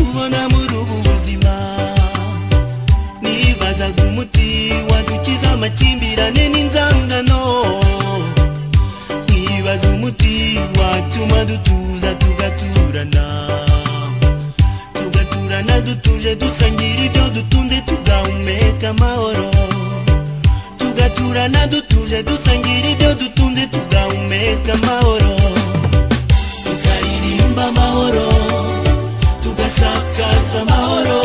mbona muri ubu buzima nibazaga umuti wadukiza amakimbirane n'inzangano nibaza umuti watuma dutuza tugaturana tugaturana dutuje dusangira ibyo dutunze tugahumeka amahoro tugaturana dutuje dusangira ibyo dutunze tugahumeka amahoro tukaririmba amahoro tugasakaza amahoro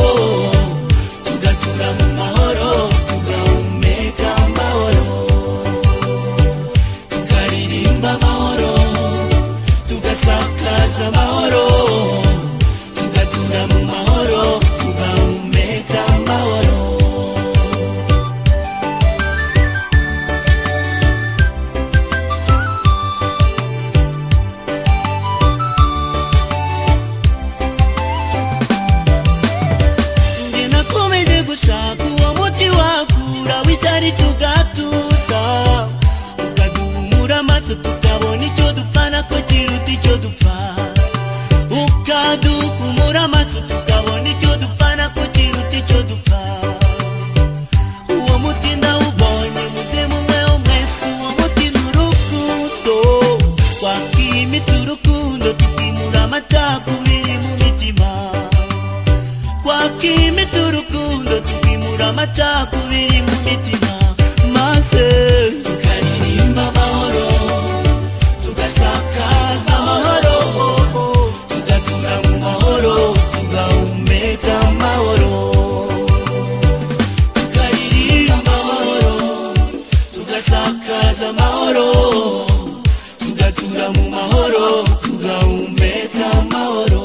tugatura mu mahoro tugahumeka amahoro tukaririmba amahoro tugasakaza amahoro tugatura mu mahoro tugahumeka amahoro njye nakomeje gushaka uwo muti wakura w'icyari tugatuza ukaduhumura amaso tukabona icyo dupfana ko kiruta icyo dupfa ukaduhumura amaso tukabona icyo dupfana ko kiruta icyo dupfa uwo muti ndawubonye muzimu mwe wo mwese uwo muti ni urukundo twakimitse urukundo tukimura amacakubiri mu mitima twakimita urukundo tukimura amacakubiri mu mitima maze tukaririmba amahoro tugasakaza amahoro tugatura mu mahoro tugahumeka amahoro tukaririmba amahoro tugasakaza amahoro tugatura mu mahoro tugahumeka amahoro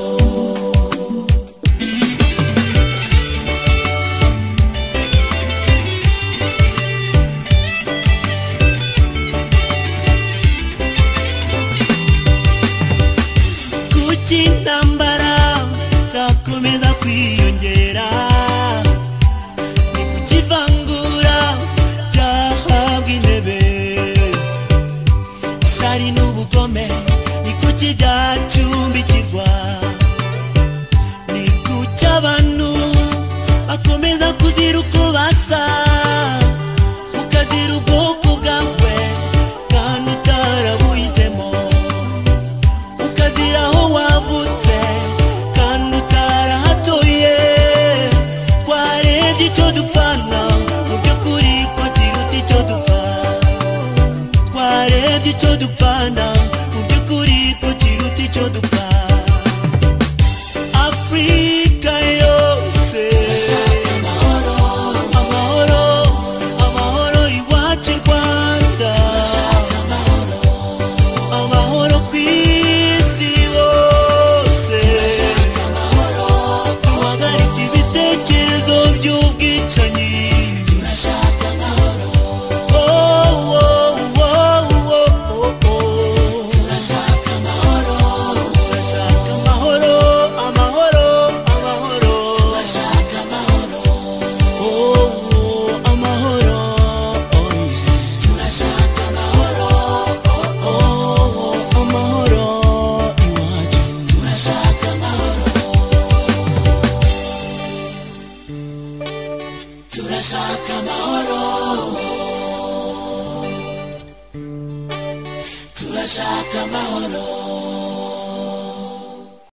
kuki intambara zakomeza kwiyongera ni kuki ivangura ryahabwa intebe isari n'ubugome ni kuki byacumbikirwa ni kuki abantu bakomeza kuzira uko basa ukazira ubwoko bwawe kandi utarabuhisemo ukazira aho wavutse kandi utarahatuye twarebye icyo dupfana mu by'ukuri ko kiruta icyo dupfa twarebye icyo dupfana mu by'ukuri ko kiruta icyo dupfa